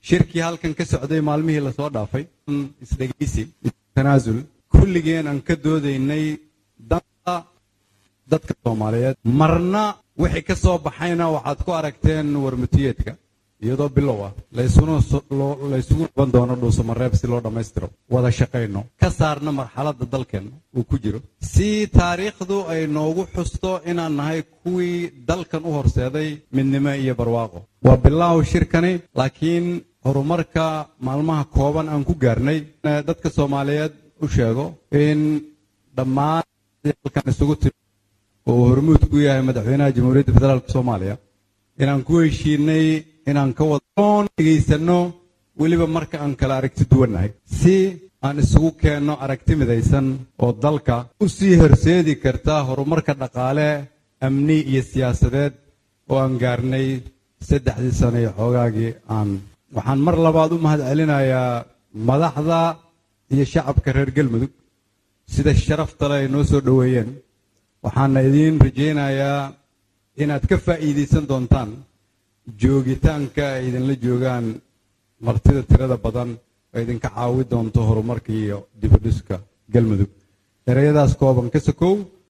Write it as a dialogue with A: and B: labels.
A: shirkii halkan ka socday maalmihii lasoo dhaafay isdhegaysi tanaasul kulligeen aan ka doodaynay danta dadka soomaaliyeed marna wixii ka soo baxayna waxaad ku aragteen warmutiyeedka iyadoo bilow ah laysugu dhaban doono dhuusamareeb si loo dhammaystiro wada shaqayno ka saarna marxaladda dalkeenna uu ku jiro si taariikhdu ay noogu xusto inaan nahay kuwii dalkan u horseeday midnimo iyo barwaaqo waa bilaaw shirkani laakiin horumarka maalmaha kooban aan ku gaarnay dadka soomaaliyeed u sheego in dhammaan halkan isugu timi oo uu hormuud ku yahay madaxweynaha jamhuuriyadda federaalk soomaaliya inaan ku heshiinay inaan ka wadaoon dhegaysanno weliba marka aan kala aragti duwannahay si aan isugu keenno aragti midaysan oo dalka u sii horseedi karta horumarka dhaqaale amni iyo siyaasadeed oo aan gaarnay saddexdii sano iyo xoogaagii aan waxaan mar labaad u mahad celinayaa madaxda iyo shacabka reer galmudug sida sharafta le ay noo soo dhoweeyeen waxaana idiin rajaynayaa inaad ka faa'iidaysan doontaan joogitaanka ay idinla joogaan martida tirada badan oo idinka caawi doonto horumarka iyo dibudhiska galmudug ereyadaas kooban ka sokow